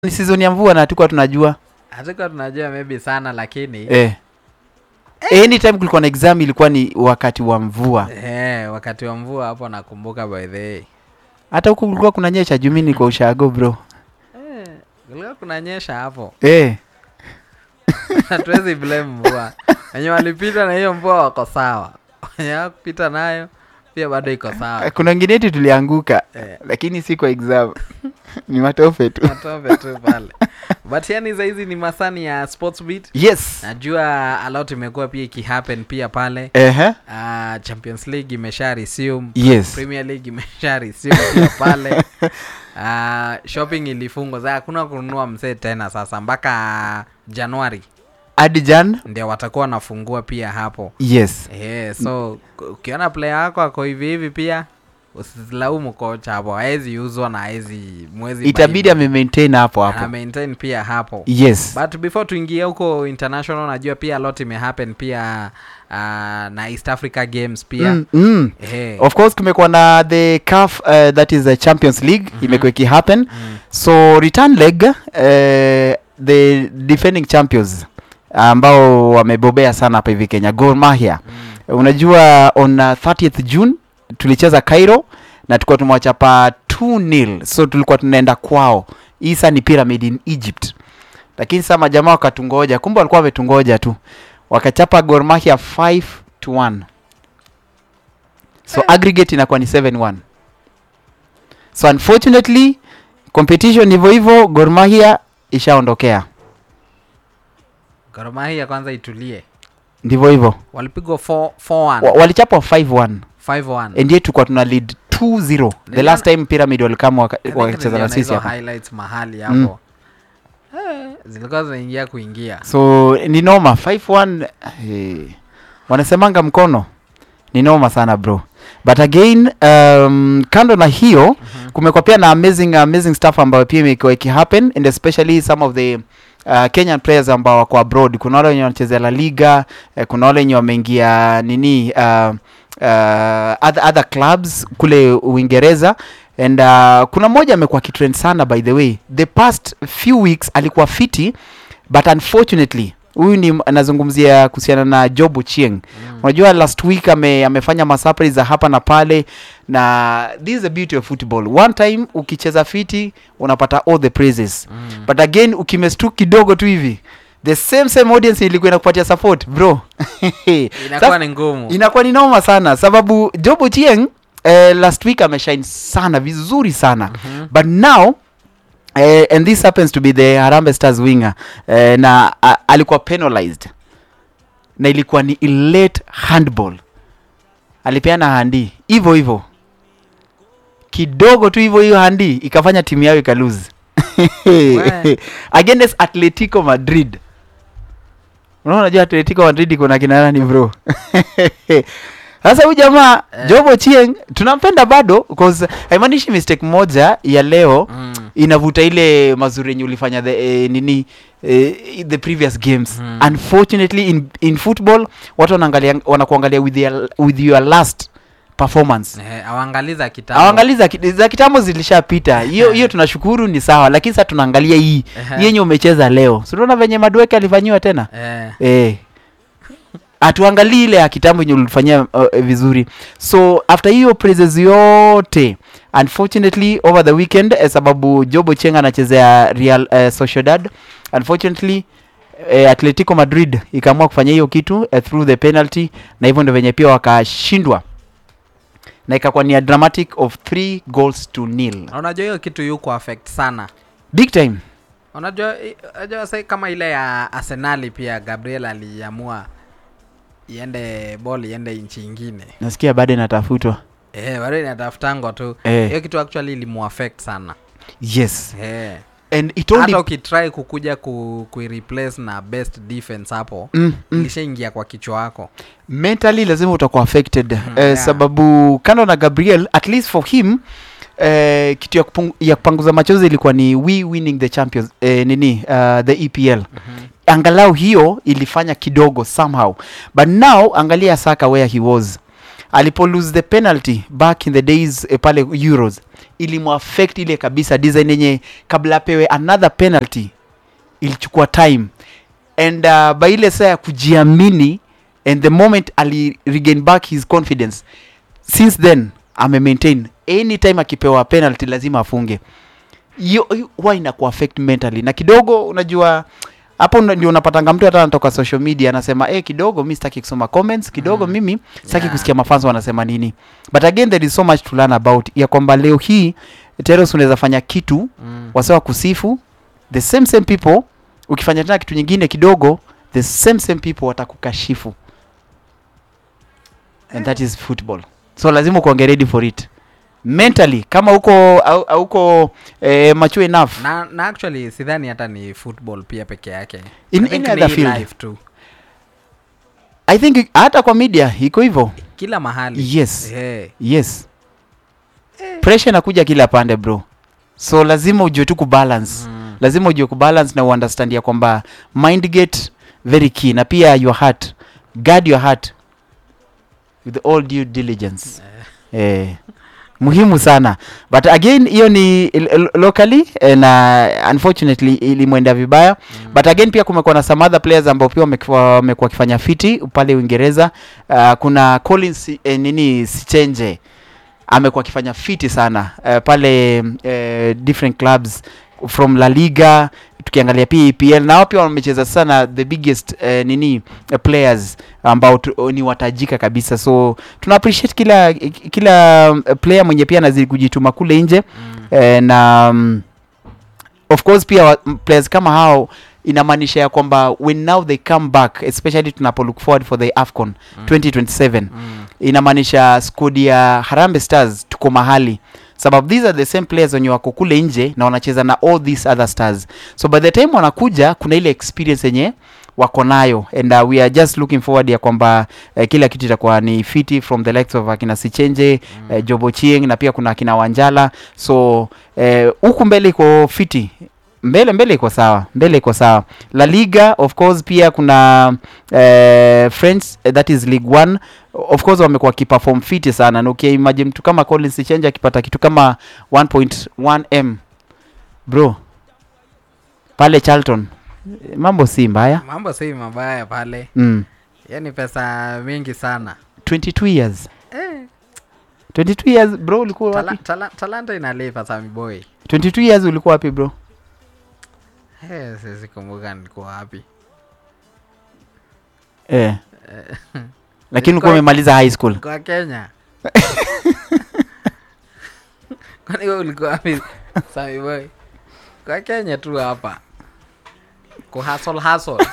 ni season ya mvua na hatukuwa tunajua hatukuwa tunajua maybe sana lakini eh. anytime kulikuwa na exam ilikuwa ni wakati wa mvua eh, wakati wa mvua hapo nakumbuka by the way hata huku kulikuwa kunanyesha jumini kwa ushago bro eh, kulikuwa kunanyesha hapo eh. hatuwezi blame mvua wenye walipita na hiyo mvua wako sawa wenye wakupita nayo pia bado iko sawa kuna wengine yetu tulianguka eh, lakini si kwa exam ni matofe tu matope tu pale but yani saizi ni masani ya sports beat yes najua a lot imekuwa pia ikihappen pia pale Ehe. uh, champions league imesha resume yes premier league imesha resume pia pale uh, shopping ilifungwa sasa hakuna kununua msee tena sasa mpaka januari adijan ndio watakuwa wanafungua pia hapo yes yeah, so ku- ukiona player wako ako hivi hivi pia usilaumu kocha hapo haezi uzwa na haezi mwezi itabidi amemaintain hapo hapo maintain pia hapo yes but before tuingie huko international najua pia a lot imehappen pia uh, na east africa games pia mm, mm. Eh, of course kumekuwa na the caf uh, that is the champions league Mhm. imekuwa ikihappen mm, so return leg uh, the defending champions ambao wamebobea sana hapa hivi kenya gor mahia mm, unajua on uh, 30th june tulicheza cairo na tulikuwa tumewachapa 2 nil so tulikuwa tunaenda kwao hii saa ni pyramid in egypt lakini saa majamaa wakatungoja kumbe walikuwa wametungoja tu wakachapa gor mahia 5 to 1 so aggregate inakuwa ni 7 1 so unfortunately competition hivyo hivyo gor mahia ishaondokea Gor Mahia kwanza itulie ndivyo hivyo walipigwa 4 4-1, Wa- walichapwa 5 1 5-1. ndiye tulikuwa tuna lead 2-0 the Niliona- last time pyramid walikama waka- I think wakacheza na niliona sisi hizo hapa highlights mahali Mm. hapo Eh, zilikuwa zinaingia kuingia so ni noma 5-1 eh, wanasemanga mkono ni noma sana bro but again um, kando na hiyo Mhm. kumekuwa pia na amazing amazing stuff ambayo pia imekuwa ikihappen and especially some of the uh, kenyan players ambao wako abroad kuna wale wenye wanachezea la liga eh, kuna wale wenye wameingia nini uh, uh, other, other clubs kule uingereza and uh, kuna mmoja amekuwa akitrend sana by the way the past few weeks alikuwa fiti but unfortunately huyu ni anazungumzia kuhusiana na job uchieng Mm. unajua last week ame, amefanya masurprise za hapa na pale na this is the beauty of football one time ukicheza fiti unapata all the praises Mm. but again ukimestu kidogo tu hivi the same same audience ilikuwa inakupatia support bro inakuwa Sasa- ni ngumu inakuwa ni noma sana sababu job ochieng eh, last week ameshine sana vizuri sana Mhm. but now eh, and this happens to be the harambe stars winger eh, na uh, alikuwa penalized na ilikuwa ni late handball alipeana handi hivyo hivyo kidogo tu hivyo hiyo handi ikafanya timu yao ikalose We. against atletico madrid unaona unajua atletico madrid iko na kina nani bro sasa huyu jamaa Eh. jobo chieng tunampenda bado cause haimaanishi mistake moja ya leo Mm. inavuta ile mazuri yenye ulifanya the, eh, nini eh, the previous games Mhm. unfortunately in, in football watu wanaangalia wanakuangalia with, their, with your last performance Eh, awaangalii za kitambo. awangali za, ki- za kitambo zilishapita hiyo hiyo tunashukuru ni sawa lakini sasa tunaangalia hii Ehe. hii yenye umecheza leo sunaona venye madueke alifanyiwa tena Eh, eh hatuangalii ile ya kitambo yenye ulifanyia uh, vizuri so after hiyo praises yote unfortunately over the weekend eh, sababu jobo cheng anachezea real uh, sociedad unfortunately eh, atletico madrid ikaamua kufanya hiyo kitu eh, through the penalty na hivyo ndio venye pia wakashindwa na ikakuwa ni a dramatic of three goals to nil na unajua hiyo kitu yuko affect sana big time unajua i- unajua sai kama ile ya arsenali pia gabriel aliamua iende ball iende nchi ingine nasikia bado inatafutwa eh, bado inatafutangwa tu eh, hiyo kitu actually ilimuaffect sana yes eh. and it only hata ukitry kukuja ku, kuireplace na best defense hapo mm, mm. ilishaingia kwa kichwa wako mentally lazima utakuwa affected Mhm, eh, yeah. sababu kando na gabriel at least for him eh, kitu ya, kupung, ya kupanguza machozi ilikuwa ni we winning the champions eh, nini uh, the epl mm-hmm. angalau hiyo ilifanya kidogo somehow but now angalia saka where he was alipo lose the penalty back in the days eh, pale euros ilimuaffect ile kabisa design yenye kabla apewe another penalty ilichukua time and uh, by ile saa ya kujiamini and the moment ali regain back his confidence since then ame maintain anytime akipewa penalty lazima afunge hiyo hiyo huwa inaku affect mentally na kidogo unajua hapo una- ndio unapatanga mtu hata anatoka social media anasema eh kidogo mi sitaki kusoma comments kidogo Mm. mimi sitaki Yeah. kusikia mafans wanasema nini but again there is so much to learn about ya kwamba leo hii teros unaweza fanya kitu Mm. wasewa kusifu the same same people ukifanya tena kitu nyingine kidogo the same same people watakukashifu and that is football so lazima ukuange ready for it mentally kama uko au- auko eh, mature enough na, na actually sidhani hata ni football pia peke yake In I think any ni other field. life tu i think hata kwa media iko hivyo kila mahali yes Eh, yes pressure inakuja kila pande bro so lazima ujue tu kubalance mm. lazima ujue kubalance na uunderstand ya kwamba mind gate very key na pia your heart guard your heart with all due diligence eh, muhimu sana but again hiyo ni il- il- locally eh, na unfortunately ilimwenda vibaya Mm. but again pia kumekuwa na some other players ambao pia wamekuwa wamekuwa wakifanya fiti pale uingereza uh, kuna collins eh, nini sichenje amekuwa akifanya fiti sana uh, pale uh, different clubs from la liga tukiangalia pia epl nao pia wamecheza sana the biggest uh, nini uh, players ambao tu, ni watajika kabisa so tuna appreciate kila kila uh, player mwenye pia anazidi kujituma kule nje Mm. eh, na um, of course pia wa- m- players kama hao inamaanisha ya kwamba when now they come back especially tunapo look forward for the afcon Mm. 2027 Mm. inamaanisha squad ya harambe stars tuko mahali sababu these are the same players wenye wako kule nje na wanacheza na all these other stars so by the time wanakuja kuna ile experience yenye wako nayo and uh, we are just looking forward ya kwamba uh, kila kitu itakuwa ni fiti from the likes of akina sichenje Mm. uh, jobo chieng na pia kuna akina wanjala so eh, huku mbele iko fiti mbele mbele iko sawa mbele iko sawa la liga of course pia kuna eh, french eh, that is league one of course wamekuwa wakiperform fiti sana na ukiimagine mtu kama collins change akipata kitu kama 1.1 m bro pale charlton eh, mambo si mbaya mambo si mabaya pale mm. hiyo ni pesa mingi sana 22 years eh. 22 years bro ulikuwa tala, wapi tala, talanta inalipa samiboy 22 years ulikuwa wapi bro hey, sisikumbuka nilikuwa wapi eh. Eh, lakini ulikuwa Nilikuwa- umemaliza high school kwa kenya kwani wewe ulikuwa wapi samiboy kwa kenya tu hapa kuhasol hasol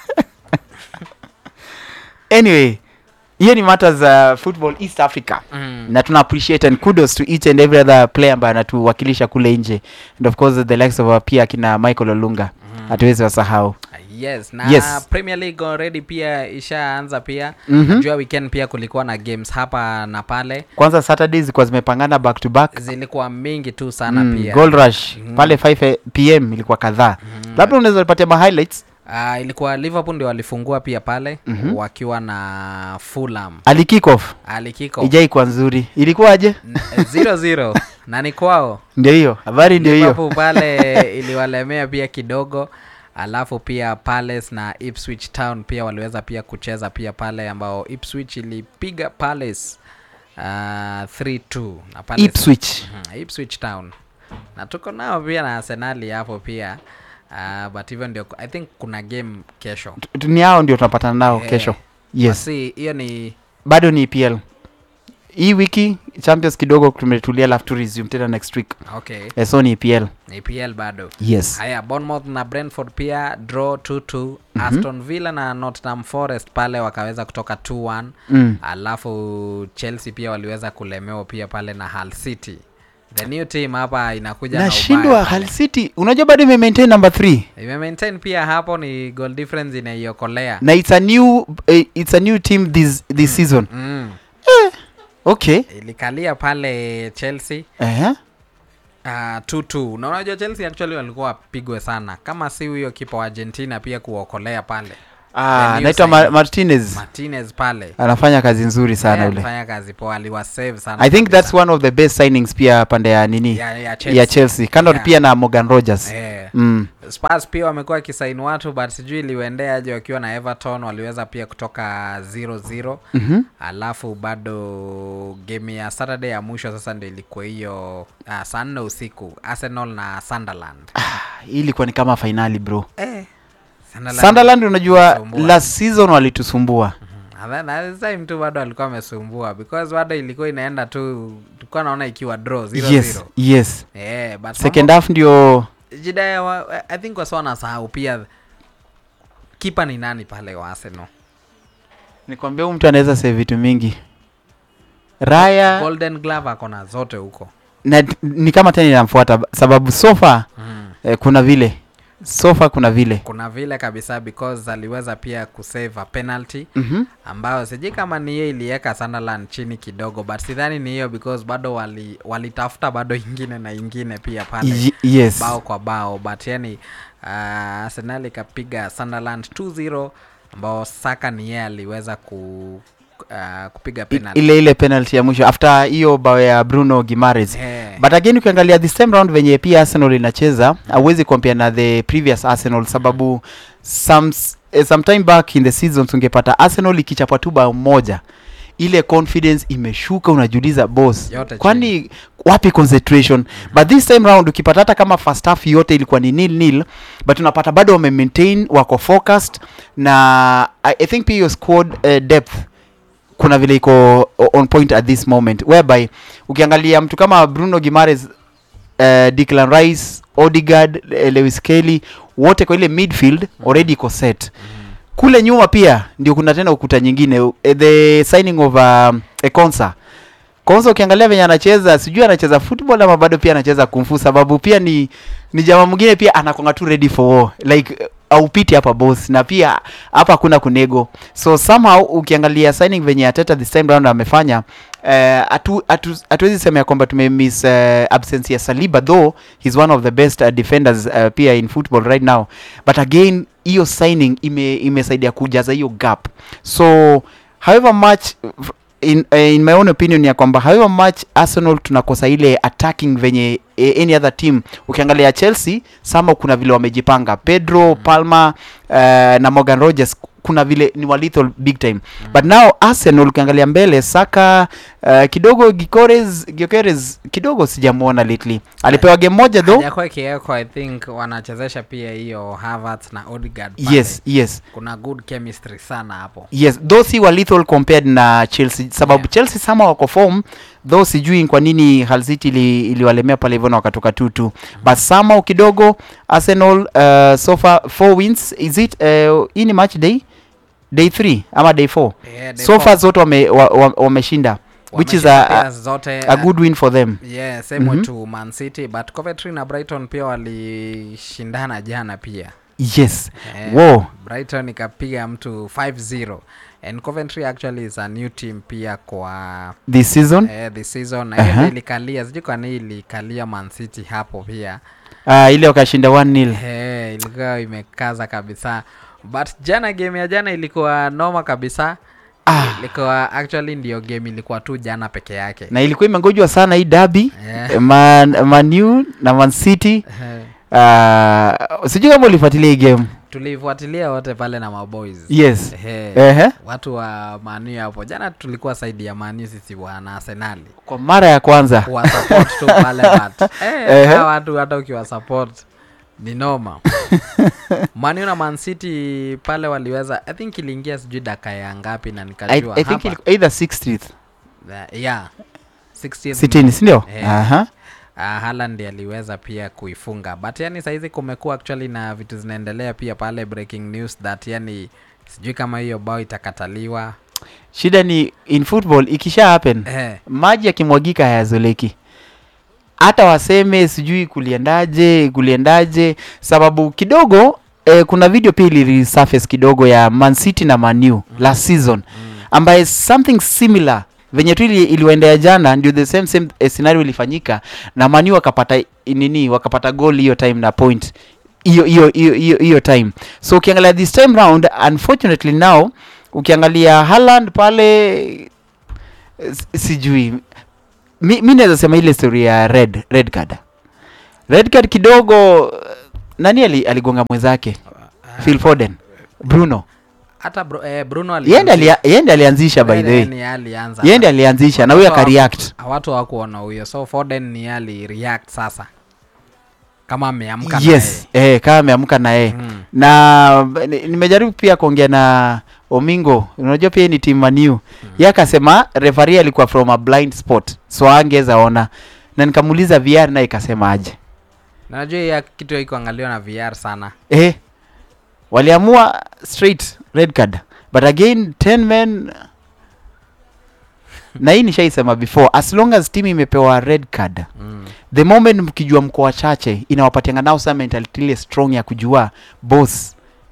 anyway hiyo ni matters uh, football east africa mm. na tuna appreciate and kudos to each and every other player ambaye anatuwakilisha kule nje and of course the likes of uh, pia akina michael olunga hatuwezi wasahau yes na Yes. premier league already pia ishaanza pia Mhm. najua weekend pia kulikuwa na games hapa na pale kwanza saturday zilikuwa zimepangana back to back zilikuwa mingi tu sana Mm, pia gold rush Mhm. pale 5 pm ilikuwa kadhaa Mhm. labda unaweza patia ma highlights Ah, ilikuwa liverpool ndio walifungua pia pale Mhm. wakiwa na fulham ali kick off alikiko ijai kwa nzuri ilikuwaje 0-0 na ni kwao ndio hiyo habari ndio hiyo Liverpool pale iliwalemea pia kidogo alafu pia Palace na Ipswich Town pia waliweza pia kucheza pia pale ambao Ipswich ilipiga Palace uh, 3-2 na Palace ipswich Mhm, Ipswich Town na tuko nao pia na Arsenali hapo pia uh, but hivyo ndio I think kuna game kesho Tu- ni hao ndio tunapatana nao Eh, kesho yes basi hiyo ni bado ni epl hii wiki champions kidogo tumetulia alafu tu resume tena next week okay eh, so ni epl ni PL bado yes haya bournemouth na brentford pia draw 2-2 Mhm. aston villa na nottingham forest pale wakaweza kutoka 2-1 mm. alafu chelsea pia waliweza kulemewa pia pale na hal city the new team hapa inakuja na nashindwa ubaya hal pale. city unajua bado imemaintain number 3 imemaintain pia hapo ni goal difference inaiokolea na it's a new eh, it's a new team this this season mm. okay ilikalia pale chelsea eh Uh, 2-2 na unajua chelsea actually walikuwa wapigwe sana kama si huyo kipa wa argentina pia kuokolea pale ah, new naitwa Ma signing. martinez martinez pale anafanya kazi nzuri sana Eh, ule alifanya kazi poa aliwasave sana i think kabisa. that's one of the best signings pia pande ya nini ya, ya ya Chelsea. chelsea kando Yeah. pia na morgan rogers Eh. mm. Spurs pia wamekuwa wakisaini watu but sijui iliwaendea aje wakiwa na Everton waliweza pia kutoka 0-0 mm-hmm. alafu bado game ya Saturday ya mwisho sasa ndio ilikuwa hiyo uh, saa nne usiku Arsenal na Sunderland. hii ilikuwa ni kama fainali bro Eh, Sunderland, sunderland unajua Wanasumbua. last season walitusumbua Mhm. And then at this time tu bado alikuwa amesumbua because bado ilikuwa inaenda tu tulikuwa naona ikiwa draw 0-0. yes yes Eh, but second half ndio jida ya wa, I think wasa wanasahau pia kipa ni nani pale wa Arsenal. nikwambia huyu mtu anaweza save vitu mingi raya Golden Glove ako na zote huko. na, ni kama tena inamfuata sababu sofa Mm. eh, kuna vile sofa kuna vile kuna vile kabisa because aliweza pia kusave a penalty mm-hmm. ambayo sijui kama ni hiyo iliweka Sunderland chini kidogo but sidhani ni hiyo because bado wali walitafuta bado ingine na ingine pia pale Y- yes bao kwa bao but yani uh, Arsenal ikapiga Sunderland 2-0 ambao Saka ni yeye aliweza ku uh, kupiga I- penalty ile ile penalty ya mwisho after hiyo bao ya bruno gimares Eh, but again ukiangalia this time round venye pia arsenal inacheza hauwezi compare na the previous arsenal sababu some, eh, some time back in the season tungepata arsenal ikichapwa tu bao moja ile confidence imeshuka unajiuliza boss Yote kwani wapi concentration but this time round ukipata hata kama first half yote ilikuwa ni nil nil but unapata bado wame maintain wako focused na i, I think pia hiyo squad uh, depth kuna vile iko o- on point at this moment whereby ukiangalia mtu kama bruno gimares uh, Declan Rice, Odegaard, eh, Lewis Kelly wote kwa ile midfield already iko set. Kule nyuma pia ndio kuna tena ukuta nyingine uh, the signing of um, a Konsa. Konsa ukiangalia venye anacheza sijui anacheza football ama bado pia anacheza kumfu sababu pia ni ni jamaa mwingine pia anakwanga tu ready for war like uh, aupiti hapa boss na pia hapa hakuna kunego so somehow ukiangalia signing venye Ateta this time round amefanya eh, hatu- hatu- hatuwezi sema ya kwamba tumemiss uh, absence ya Saliba though he's one of the best uh, defenders uh, pia in football right now but again hiyo signing ime imesaidia kujaza hiyo gap so however much in, uh, in my own opinion ya kwamba however much Arsenal tunakosa ile attacking venye eh, any other team ukiangalia Chelsea sama kuna vile wamejipanga Pedro Palmer uh, na Morgan Rogers kuna vile ni wa lethal big time but now Arsenal ukiangalia mbele Saka uh, kidogo Gikores Gikores kidogo sijamwona lately alipewa game moja though hajakuwa ikiwekwa i think wanachezesha pia hiyo Havertz na Odegaard pale. yes yes kuna good chemistry sana hapo yes though si wa lethal compared na chelsea sababu Yeah. chelsea sama wako form though sijui kwa nini Hull City ili, iliwalemea pale hivyo na wakatoka tutu but somehow kidogo arsenal uh, so far four wins is it uh, hii ni match day day 3 ama day 4 Yeah, they so fought. far zote wameshinda wa, wa, wameshinda which is Wameshinda a, pia zote a, a good win for them yeah, same way Mhm. to Man City but Coventry na Brighton pia walishindana jana pia yes Eh, Wow. Brighton ikapiga mtu 5-0 and Coventry actually is a new team pia kwa this season eh, this season na hiyo Aha. ndio ilikalia sijui kwa nini ilikalia Man City hapo pia uh, ile wakashinda 1 nil Eh, ilikuwa imekaza kabisa but jana game ya jana ilikuwa noma kabisa Ah. ilikuwa actually ndio game ilikuwa tu jana peke yake na ilikuwa imengojwa sana hii dabi Eh, man, manu na man city eh, uh, sijui kama ulifuatilia hii game tulifuatilia wote pale na maboys yes Eh, Ehe. watu wa manu hapo jana tulikuwa saidi ya manu sisi wana arsenali kwa mara ya kwanza kuwa support tu pale but eh, Ehe. hawa watu hata ukiwa support ni noma manu na man city pale waliweza i think iliingia sijui daka ya ngapi na I, nikajua I think hapa ilikuwa either 60th Uh, yeah 60th sitini sindio Eh. Aha. uh, Haaland aliweza pia kuifunga but yani saizi kumekuwa actually na vitu zinaendelea pia pale breaking news that yani sijui kama hiyo bao itakataliwa shida ni in football ikisha happen eh, maji yakimwagika hayazoleki hata waseme sijui kuliendaje kuliendaje sababu kidogo eh, kuna video pia ilisurface kidogo ya man city na manu last season mm, ambaye something similar venye tu ili- iliwaendea jana ndio the same same eh, scenario ilifanyika na manu wakapata nini wakapata goal hiyo time na point hiyo hiyo hiyo hiyo hiyo time so ukiangalia this time round unfortunately now ukiangalia Haaland pale s- sijui mi, mi naweza sema ile story ya red red card red card kidogo nani ali, aligonga mwenzake Phil Foden Bruno hata bro, eh, bruno yende alia, yende alianzisha by the way ni alianza yende alianzisha na huyo Watu wa- akareact watu hawakuona huyo so foden ni ali react sasa kama ameamka yes eh, kama ameamka na yeye mm. na ni- nimejaribu pia kuongea na Omingo, unajua pia yeye ni team Manu mm. Yeye akasema referee alikuwa from a blind spot, so angeweza ona, na nikamuuliza VR naye ikasema aje, Na najua ya kitu iko angaliwa na vr sana eh, waliamua straight red card but again 10 men na hii nishaisema before, as long as team imepewa red card mm. the moment mkijua mko wachache inawapatianga nao sa mentality ile strong ya kujua boss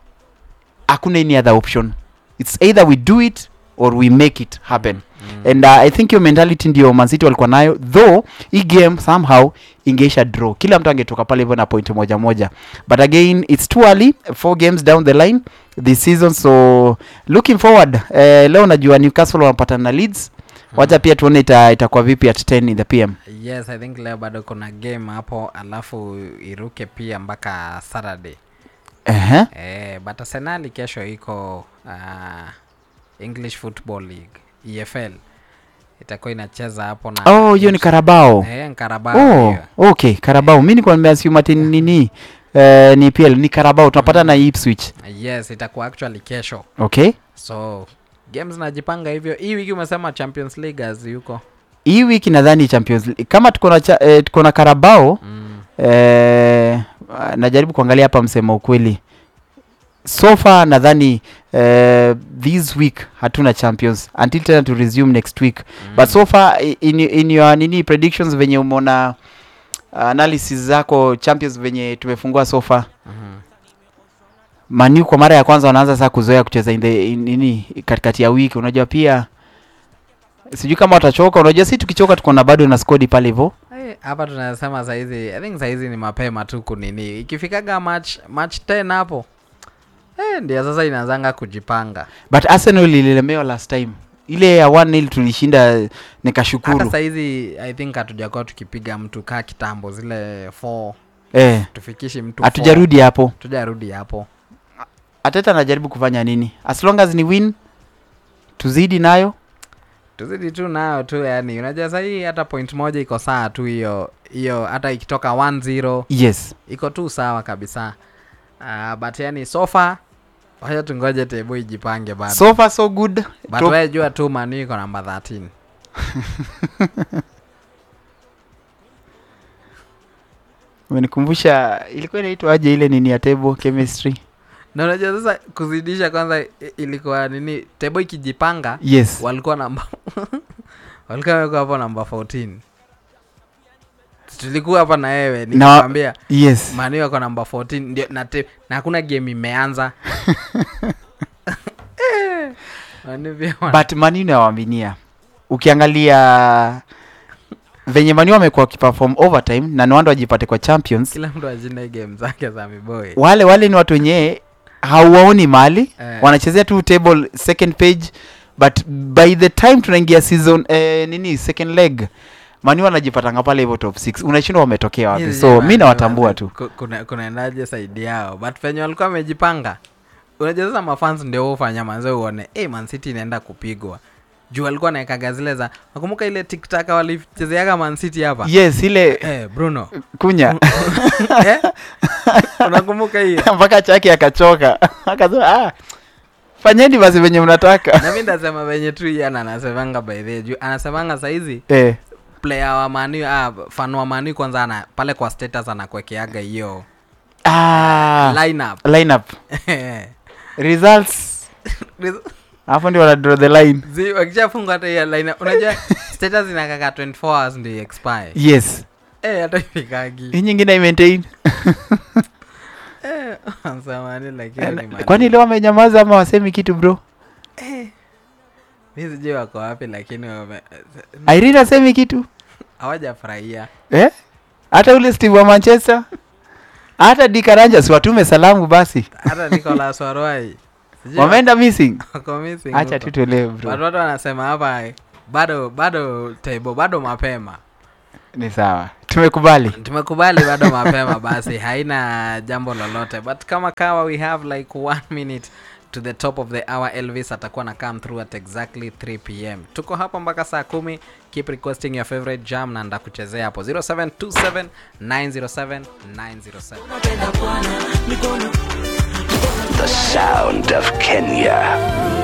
hakuna any other option its either we do it or we make it happen Mm. and uh, i think hiyo mentality ndio mancity walikuwa nayo though hii game somehow ingeisha draw kila mtu angetoka pale hivyo na point moja moja but again it's too early four games down the line this season so looking forward eh, leo najua newcastle wanapatana na leeds wacha pia tuone ita- itakuwa vipi at 10 in the pm yes i think leo bado kuna game hapo alafu iruke pia mpaka saturday uh-huh. eh, but arsenali kesho iko uh, english football league efl itakuwa inacheza hapo na oh hiyo ni karabao eh, Carabao oh hiyo. okay karabao mi nikuwa nimeassume ati ni nini eh, ni pl ni karabao tunapata na ipswich yes itakuwa actually kesho okay so games zinajipanga hivyo hii wiki umesema champions league as yuko hii wiki nadhani champions League. kama tuko na cha, eh, tuko na karabao mm. eh, najaribu kuangalia hapa msema ukweli so far nadhani eh, this week hatuna champions until tena to resume next week Mm. but so far i- in, in your nini predictions venye umeona analysis zako champions venye tumefungua so far Mhm. manu kwa mara ya kwanza wanaanza saa kuzoea kucheza in the, in, nini katikati ya wiki unajua pia sijui kama watachoka unajua si tukichoka tuko na bado na skodi pale hivyo Eh, hapa tunasema saizi i think saizi ni mapema tu kunini ikifikaga match match 10 hapo eh, ndio sasa inaanzanga kujipanga but arsenal ililemewa last time ile ya 1 tulishinda hata nikashukuru saizi i think hatujakuwa tukipiga mtu kaa kitambo zile 4 eh, tufikishi mtu hatujarudi hapo tujarudi hapo ateta anajaribu kufanya nini as long as ni win tuzidi nayo tuzidi tu nayo tu yani unajua sahii hata point moja iko saa tu hiyo hiyo hata ikitoka 1-0 yes iko tu sawa kabisa uh, but yani sofa wacha tungoje tebu ijipange bado so far so good but Top- wewe jua tu manu iko namba 13 umenikumbusha ilikuwa inaitwa aje ile nini ya table chemistry na unajua sasa kuzidisha kwanza i- ilikuwa nini tebo ikijipanga yes walikuwa namba walikuwa wamekuwa hapo namba 14 tulikuwa hapa na wewe Na- nikwambia yes manu wako namba 14 ndio na, te, na hakuna game imeanza Eh, Manu pia wana- but manu nawaminia ukiangalia venye manu amekuwa wakiperform overtime na niwando wajipate kwa champions kila mtu ajinde game zake za miboi wale wale ni watu wenyewe hauwaoni mali Eh. wanachezea tu table second page but by the time tunaingia season eh, nini second leg mani wanajipatanga pale hivyo top 6 unashindwa wametokea wapi Hizi so jamani, mi nawatambua wazee, tu ku- kuna- kunaendaje saidi yao but penye walikuwa wamejipanga unajua sasa mafans ndio hufanya manze uone hey, mancity inaenda kupigwa juu walikuwa naekaga zile za nakumbuka ile tiktaka walichezeaga mancity hapa yes ile Eh, bruno kunya eh? unakumbuka hiyo mpaka chake akachoka akasema ah, fanyeni basi venye mnataka na mi ndasema venye tu yana anasemanga by the way, juu anasemanga saizi eh, player wa mani ah, fan wa mani kwanza ana pale kwa status anakwekeaga hiyo ah, lineup lineup results hapo ndio wana draw the line Zi- wakishafunga hata hiyo lineup unajua status inakaka 24 hours ndio expire yes eh hata ifikagi hii nyingine imaintain eh samani lakini ni mani. kwani leo wamenyamaza ama wasemi kitu bro mi sijui wako wapi lakini wame- irene asemi kitu hawajafurahia eh? hata ule steve wa manchester hata dikaranja si watume salamu basi hata nicolas warwai Sijui wameenda missing wako missing acha huko. tu tuelewe bro Watu watu wanasema hapa eh, bado bado table bado mapema ni sawa tumekubali tumekubali bado mapema basi haina jambo lolote but kama kawa we have like one minute to the top of the hour elvis atakuwa na come through at exactly 3 pm tuko hapa mpaka saa kumi keep requesting your favorite jam na ndakuchezea hapo 0727 907 907 The sound of Kenya.